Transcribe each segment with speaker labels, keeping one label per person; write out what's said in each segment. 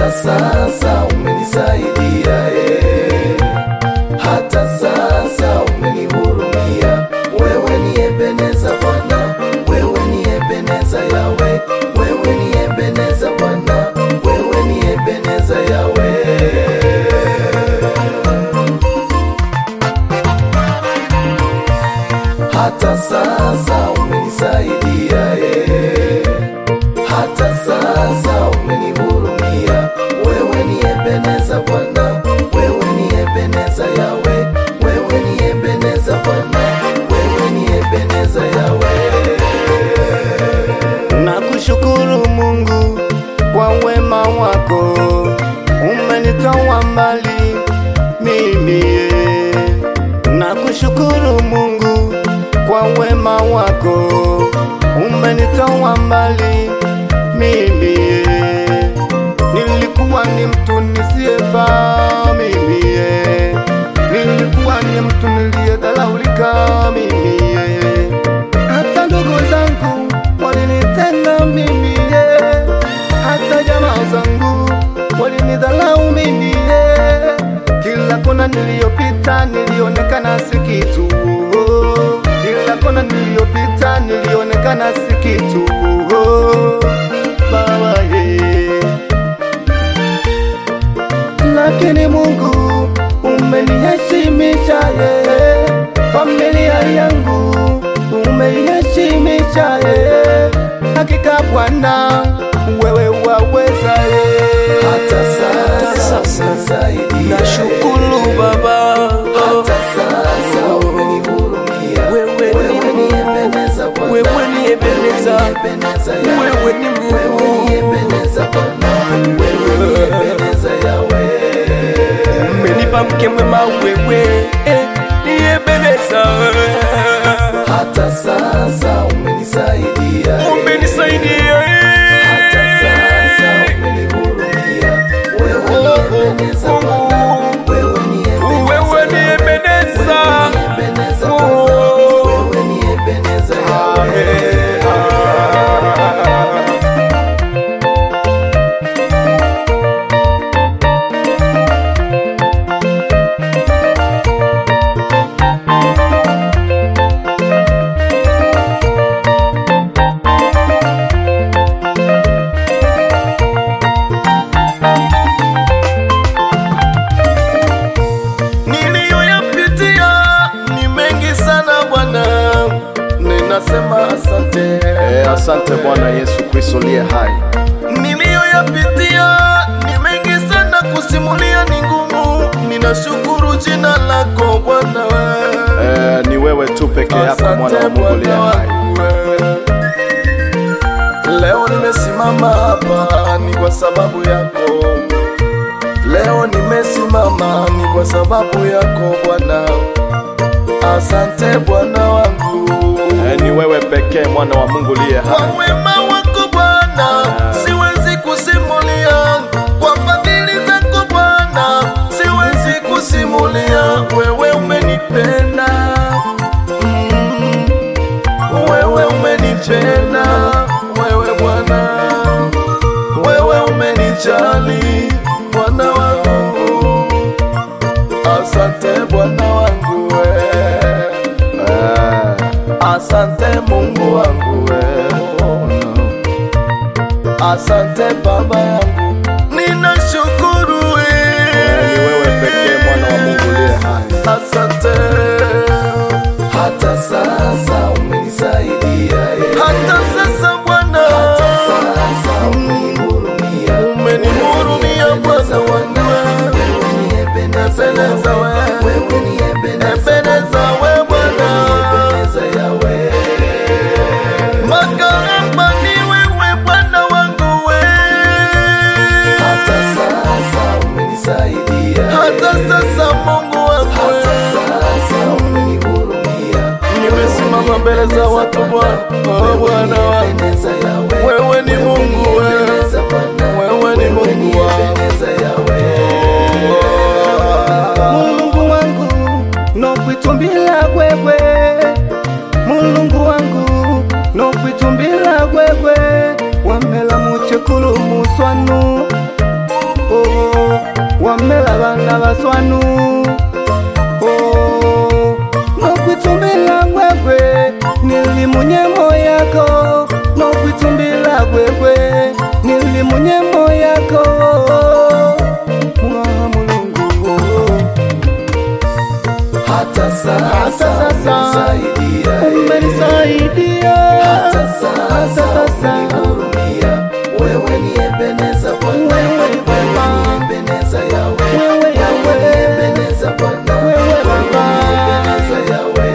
Speaker 1: hata sasa umenisaidia eh. hata sasa umenihurumia. Wewe ni Ebeneza Bwana, wewe ni Ebeneza Yawe, wewe ni Ebeneza Bwana, wewe ni Ebeneza Yawe. hata sasa umenisaidia eh. hata sasa umenihurumia. Wewe ni Ebeneza Bwana, wewe ni Ebeneza Yawe, wewe ni Ebeneza Bwana, wewe ni Ebeneza Yawe.
Speaker 2: Nakushukuru Mungu kwa wema wako, umenitoa mbali mimi. Nakushukuru Mungu kwa wema wako, umenitoa mbali mimi. Nilikuwa ni mtu nisiyefaa mimi, nilikuwa ni mtu niliyedharaulika mimi hata ndugu zangu walinitenga mimi ye, hata jamaa zangu walinidhalau mimi ye. Kila kona niliyopita nilionekana si kitu, kila kona niliyopita nilionekana si kitu. Baba ye, lakini Mungu umeniheshimisha ye, familia yangu umeiheshimisha ye, hakika Bwana wewe waweza ye.
Speaker 1: hata sasa umenisaidia
Speaker 3: Nashukuru
Speaker 1: eh.
Speaker 3: Baba,
Speaker 1: hata sasa umenihurumia.
Speaker 3: Wewe ni
Speaker 1: Wewe ni Ebeneza Bwana,
Speaker 3: wewe ni Ebeneza,
Speaker 1: wewe ni Ebeneza Yawe.
Speaker 3: wewe ni Mungu.
Speaker 1: Wewe ni Ebeneza Bwana, wewe ni Ebeneza Yawe.
Speaker 3: umenipa mke mwema wewe, eh, ni Ebeneza.
Speaker 1: hata sasa umenisaidia eh.
Speaker 3: Umenisaidia,
Speaker 1: hata sasa
Speaker 3: eh.
Speaker 1: umenihurumia. Wewe ni Ebeneza Bwana, wewe ni
Speaker 3: Wewe ni
Speaker 1: Ebeneza Yawe.
Speaker 3: Ebeneza.
Speaker 1: Ebeneza Bwana, wewe ni Ebeneza Yawe.
Speaker 2: Niliyoyapitia ni mengi sana Bwana, ninasema asante.
Speaker 4: E, asante Bwana Yesu Kristo liye hai.
Speaker 2: Niliyoyapitia ni mengi sana, kusimulia ni ngumu. Ninashukuru jina lako Bwana,
Speaker 4: E, ni wewe tu peke yako mwana wa Mungu liye hai.
Speaker 2: Leo nimesimama hapa ni kwa sababu yako. Leo nimesimama ni kwa sababu yako Bwana. Asante Bwana wangu.
Speaker 4: E, ni wewe pekee mwana wa Mungu liye
Speaker 2: Kwa
Speaker 4: hai.
Speaker 2: wema wako Bwana, siwezi kusimulia. Kwa fadhili zako Bwana, siwezi kusimulia. Wewe umenipenda, mm, wewe umenipenda, wewe Bwana, wewe umenijali Bwana wangu. Asante Bwana wangu we. Asante Mungu wangu we. Asante Baba yangu, ninashukuru we.
Speaker 4: Ni wewe pekee mwana wa Mungu liye hai.
Speaker 2: Asante
Speaker 1: hata sasa umenisaidia eh.
Speaker 2: hata sasa Bwana,
Speaker 1: hata sasa umenihurumia.
Speaker 2: umenihurumia Bwana wangu we.
Speaker 1: Wewe ni Ebeneza
Speaker 2: Ebeneza
Speaker 1: Yawe.
Speaker 2: we.
Speaker 1: Wewe ni Ebeneza
Speaker 2: Ebeneza
Speaker 1: Bwana.
Speaker 2: we Bwana,
Speaker 1: Ebeneza Yawe.
Speaker 2: makarama ni wewe Bwana wangu we.
Speaker 1: hata sasa umenisaidia eh.
Speaker 2: hata sasa Mungu wangu
Speaker 1: hata
Speaker 2: we.
Speaker 1: sasa umenihurumia.
Speaker 2: Nimesimama mbele za watu Bwana, oh Bwana wangu,
Speaker 1: Ebeneza Yawe.
Speaker 2: wewe ni Mungu we.
Speaker 1: Ebeneza Bwana.
Speaker 2: Wewe ni
Speaker 1: Wewe ni
Speaker 2: Mungu wangu.
Speaker 1: Ebeneza Yawe.
Speaker 2: Mulungu wangu nokwitumbila gwegwe Mulungu wangu nokwitumbila gwegwe wamela muchekulu muswanu nyembo yako mwa mulungu
Speaker 1: hata sasa
Speaker 2: Hata sasa
Speaker 1: umenisaidia, eh.
Speaker 2: umenisaidia
Speaker 1: hata
Speaker 2: hata
Speaker 1: sasa
Speaker 2: sasa
Speaker 1: umenihurumia. Wewe ni Ebeneza Bwana,
Speaker 2: Wewe
Speaker 1: wewe
Speaker 2: Baba.
Speaker 1: ni Ebeneza Yawe,
Speaker 2: Wewe Yawe.
Speaker 1: ni Ebeneza Bwana,
Speaker 2: Wewe Baba.
Speaker 1: ni Ebeneza Yawe.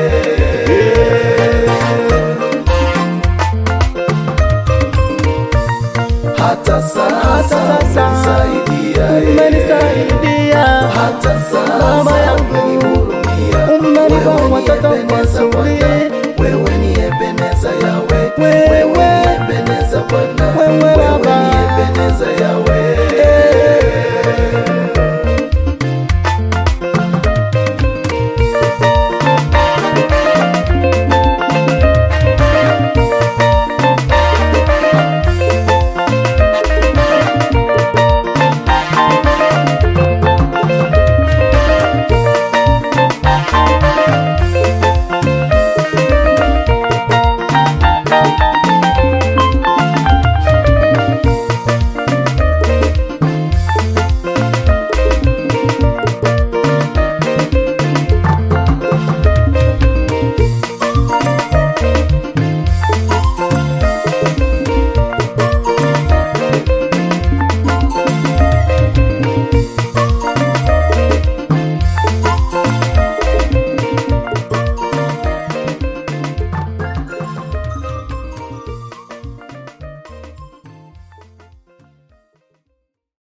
Speaker 1: Hata sasa
Speaker 2: sasa
Speaker 1: umenisaidia, eh.
Speaker 2: umenisaidia
Speaker 1: hata
Speaker 2: Baba
Speaker 1: sasa
Speaker 2: yangu.
Speaker 1: umenihurumia.
Speaker 2: umenipa
Speaker 1: Wewe ni
Speaker 2: watoto
Speaker 1: Ebeneza Bwana,
Speaker 2: wazuri